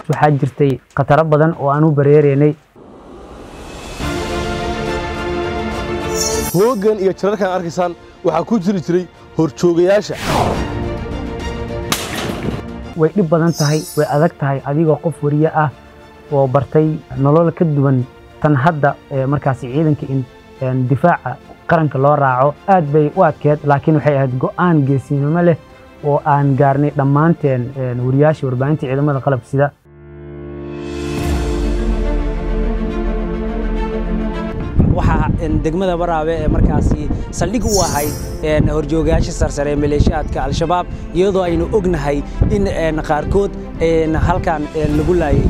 waxaa jirtay khataro badan oo aan u bareereynay hoogan iyo jararkan arkaysaan waxaa ku jiri jiray horjoogayaasha way dhib badan tahay way adag tahay adigoo qof wariye ah oo bartay nolol ka duwan tan hadda ee markaasi ciidanka in een difaaca qaranka loo raaco aad bay u adkeed laakiin waxay ahayd go'aan geesinimo leh oo aan gaarnay dhammaanteen een wariyaasha warbaahinta ciidamada qalabka sida waxaa degmada baraabe ee markaasi saldhig u ahayd horjoogayaasha sarsare ee maleeshiyaadka al-shabaab iyadoo aynu ognahay in qaarkood halkan lagu laayay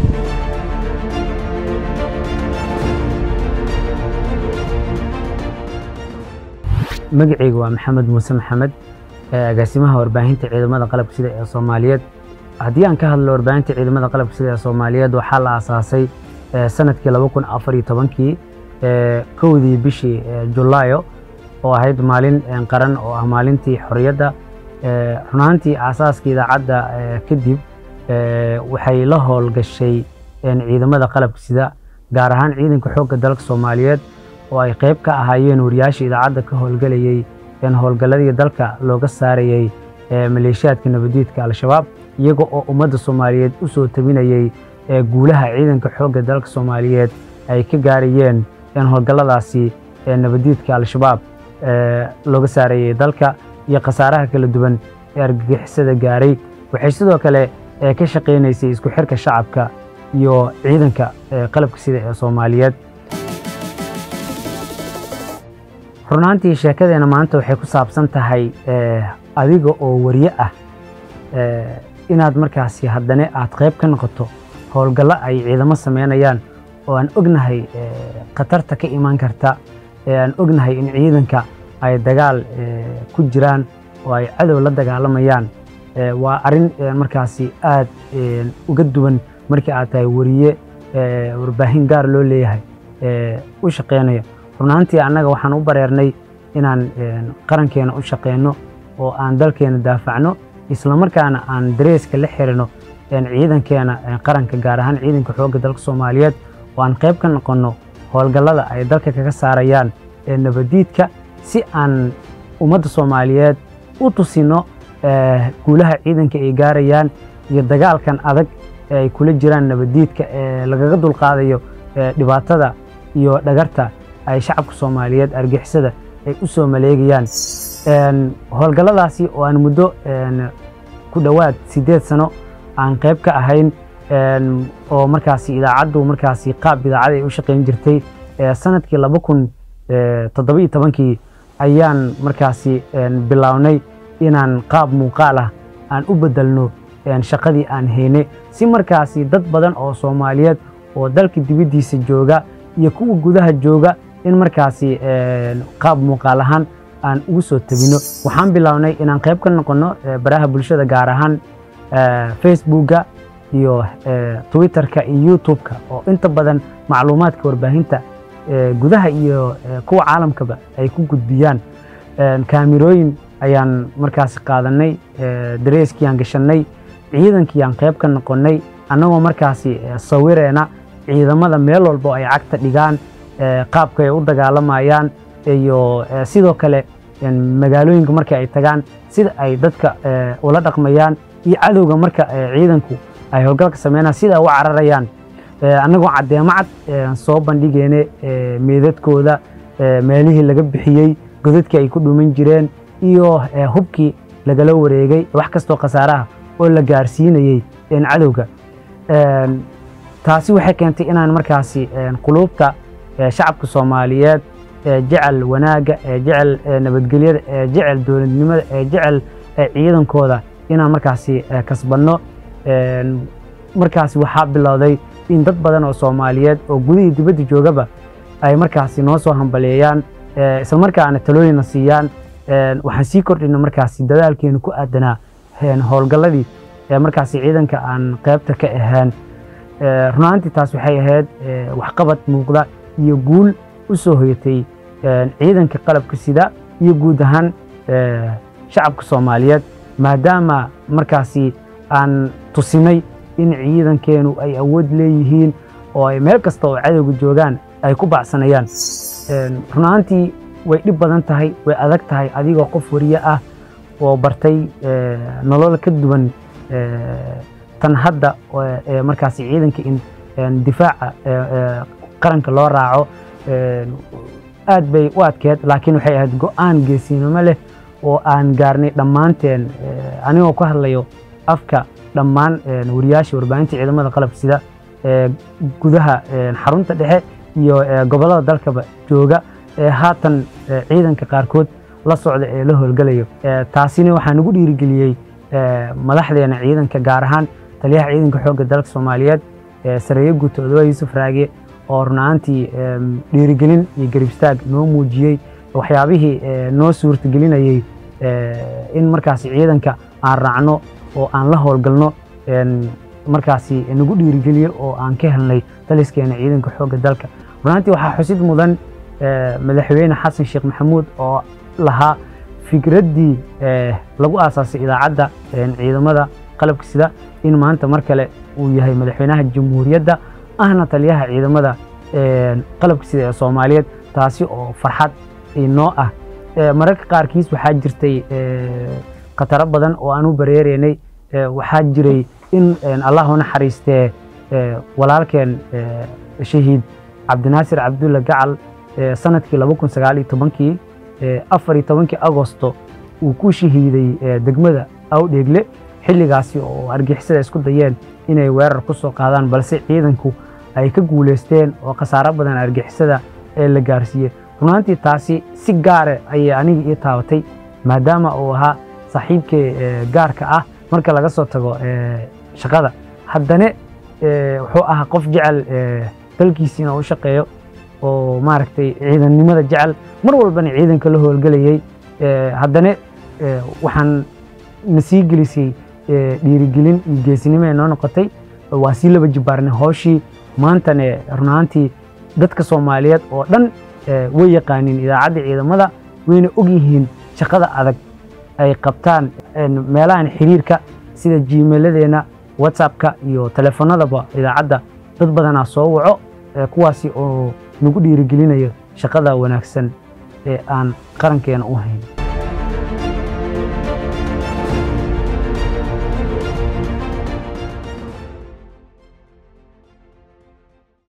magacayga waa maxamed muuse maxamed agaasimaha warbaahinta ciidamada qalabka sida ee soomaaliyeed haddii aan ka hadlo warbaahinta ciidamada qalabka sida ee soomaaliyeed waxaa la aasaasay sanadkii laba kun afar iyo tobankii kowdii bishii julaayo oo ahayd maalin qaran oo ah maalintii xorriyadda runaantii aasaaska idaacadda kadib waxay la howlgashay ciidamada qalabka sida gaar ahaan ciidanka xoogga dalka soomaaliyeed oo ay qayb ka ahaayeen wariyaasha idaacadda ka howlgelayey howlgalladii dalka looga saarayey maleeshiyaadka nabadiidka al-shabaab iyaga oo ummadda soomaaliyeed u soo tabinayey guulaha ciidanka xoogga dalka soomaaliyeed ay ka gaarayeen howlgalladaasi nabadiidka al-shabaab looga saarayey dalka iyo khasaaraha kala duwan ee argagixisada gaaray waxay sidoo kale ka shaqaynaysay isku xirka shacabka iyo ciidanka qalabka sida ee soomaaliyeed runaantii sheekadeena maanta waxay ku saabsan tahay adiga oo wariye ah inaad markaasi haddana aad qayb ka noqoto howlgallo ay ciidamo sameynayaan oo aan ognahay khatarta ka imaan karta aan ognahay in ciidanka ay dagaal ku jiraan oo ay cadow la dagaalamayaan waa arrin markaasi aad uga duwan markii aad tahay wariye warbaahin gaar loo leeyahay u shaqeynaya runaantii annaga waxaan u bareernay inaan qarankeena u shaqeyno oo aan dalkeena daafacno islamarkaana aan dareeska la xirino ciidankeena qaranka gaar ahaan ciidanka xoogga dalka soomaaliyeed oo aan qayb ka noqonno howlgallada ay dalka kaga saarayaan nabadiidka si aan ummadda soomaaliyeed u tusino guulaha ciidanka ay gaarayaan iyo dagaalkan adag ee ay kula jiraan nabadiidka ee lagaga dulqaadayo dhibaatada iyo dhagarta ay shacabka soomaaliyeed argixisada ay u soo maleegayaan howlgalladaasi oo aan muddo ku dhowaad siddeed sano aan qayb ka ahayn oo markaasi idaacaddu markaasi qaab idaacad ay u shaqayn jirtay sanadkii laba kun toddoba iyo tobankii ayaan markaasi bilownay inaan qaab muuqaal ah aan u bedelno shaqadii aan haynay si markaasi dad badan oo soomaaliyeed oo dalka dibaddiisa jooga iyo kuwa gudaha jooga in markaasi qaab muuqaal ahaan aan ugu soo tabino waxaan bilownay inaan qayb ka noqonno baraha bulshada gaar ahaan facebookga iyo twitterka iyo youtube-ka oo inta badan macluumaadka warbaahinta gudaha iyo kuwa caalamkaba ay ku gudbiyaan kaamirooyin ayaan markaasi qaadanay dareeskii aan gashanay ciidankii aan qayb ka noqonnay annagoo markaasi sawireena ciidamada meel walba oo ay cagta dhigaan qaabka ay u dagaalamayaan iyo sidoo kale magaalooyinka marka ay tagaan sida ay dadka ula dhaqmayaan iyo cadowga marka ciidanku ay howlgalka sameynaan sida ay u cararayaan annagoo caddeemo cad soo bandhigeene meedadkooda meelihii laga bixiyey godadkii ay ku dhuman jireen iyo hubkii lagala wareegay wax kastoo khasaaraha oo la gaarsiinayey cadowga taasi waxay keentay inaan markaasi quluubta shacabka soomaaliyeed jecel wanaagga jecel nabadgelyada jecel dowladnimada jecel ciidankooda inaan markaasi kasbanno markaasi waxaa bilowday in dad badan oo soomaaliyeed oo gudihii dibadda joogaba ay markaasi noo soo hambaleeyaan islamarkaana talooyinna siiyaan waxaan sii kordhina markaasi dadaalkeenu ku aadanaa howlgalladii markaasi ciidanka aan qaybta ka ahaan runaantii taas waxay ahayd waxqabad muuqda iyo guul u soo hoyatay ciidanka qalabka sida iyo guud ahaan shacabka soomaaliyeed maadaama markaasi aan tusinay in ciidankeenu ay awood leeyihiin oo ay meel kasta oo cadowga joogaan ay ku bacsanayaan run ahaantii way dhib badan tahay way adag tahay adigoo qof wariye ah oo bartay nolol ka duwan tan hadda ee markaasi ciidanka in difaaca qaranka loo raaco aad bay u adkeed laakiin waxay ahayd go'aan geesinimo leh oo aan gaarnay dhammaanteen anigoo ku hadlayo afka dhammaan wariyaasha warbaahinta ciidamada qalabka sida ee gudaha xarunta dhexe iyo gobollada dalkaba jooga ee haatan ciidanka qaarkood la socda ee la howlgalayo taasina waxaa nagu dhiirigeliyey madaxdeena ciidanka gaar ahaan taliyaha ciidanka xoogga dalka soomaaliyeed sareeye guuto odowa yuusuf raage oo runaantii dhiirigelin iyo garibstaag noo muujiyey waxyaabihii noo suurtagelinayey in markaasi ciidanka aan raacno oo aan la howlgalno markaasi nagu dhiirigeliyo oo aan ka helnay taliskeena ciidanka xoogga dalka runaantii waxaa xusid mudan madaxweyne xasan sheekh maxamuud oo lahaa fikraddii lagu aasaasay idaacadda ciidamada qalabka sida in maanta mar kale uu yahay madaxweynaha jamhuuriyadda ahna taliyaha ciidamada qalabka sida ee soomaaliyeed taasi oo farxad inoo ah mararka qaarkiis waxaa jirtay khataro badan oo aan u bareereynay waxaa jiray in allah u naxariistee walaalkeen shahiid cabdinaasir cabdulla gacal sanadkii laba kun sagaal iyo tobankii afar iyo tobankii agosto uu ku shahiiday degmada awdheegle xilligaasi oo argixisada isku dayeen inay weerar ku soo qaadaan balse ciidanku ay ka guulaysteen oo khasaaro badan argixisada ee la gaarsiiyey runaantii taasi si gaare ayay aniga ii taabatay maadaama uu ahaa saaxiibkay gaarka ah marka laga soo tago shaqada haddana wuxuu ahaa qof jecel dalkiisiina u shaqeeyo oo maaragtay ciidannimada jecel mar walbana ciidanka la howlgelayay haddana waxaan na sii gelisay dhiirigelin iyo geesinimo ee noo noqotay waa sii laba jibaarnay hooshii maantane runaantii dadka soomaaliyeed oo dhan way yaqaaniin idaacadda ciidamada wayna og yihiin shaqada adag ay qabtaan meelahan xiriirka sida jiimeeladeenna whatsappka iyo telefoonadaba idaacadda dad badanaa soo waco kuwaasi oo nagu dhiirigelinayo shaqada wanaagsan ee aan qarankeena u hayn